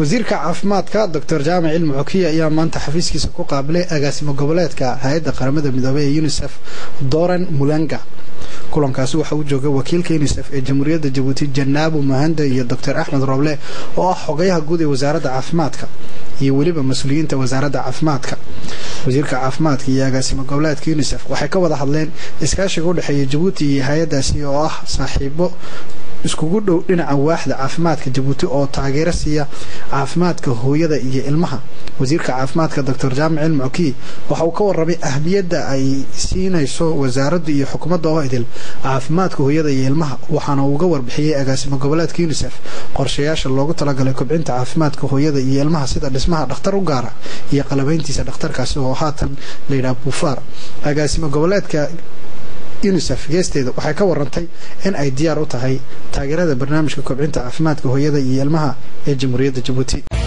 wasiirka caafimaadka doctor jaamac cilmi cokiya ayaa maanta xafiiskiisa ku qaabilay agaasimo goboleedka hay-adda qaramada midoobey ee unisef doran mulanga kulankaasi waxa uu joogay wakiilka unisef ee jamhuuriyadda jabuuti janaabo mahanda iyo doctor axmed roble oo ah xogayaha guud ee wasaaradda caafimaadka iyo weliba mas-uuliyiinta wasaaradda caafimaadka wasiirka caafimaadka iyo agaasimo goboleedka unisef waxay ka wada hadleen iskaashiga u dhexeeya jabuuti iyo hay-adaasi oo ah saaxiibo iskugu dhow dhinaca waaxda caafimaadka jabuuti oo taageero siiya caafimaadka hooyada iyo ilmaha wasiirka caafimaadka doctor jaamac cilmi cokiy waxa uu ka warramay ahmiyadda ay siinayso wasaaraddu iyo xukuumadda oo idil caafimaadka hooyada iyo ilmaha waxaana uu uga warbixiyey agaasimo goboleedka unisef qorshayaasha loogu talagalay kobcinta caafimaadka hooyada iyo ilmaha sida dhismaha dhakhtar u gaara iyo qalabayntiisa dhakhtarkaasi oo haatan layidhaha buufaar agaasimo goboleedka unisef geesteeda waxay ka warantay in ay diyaar u tahay taageerada barnaamijka kobcinta caafimaadka hooyada iyo ilmaha ee jamhuuriyadda jabuuti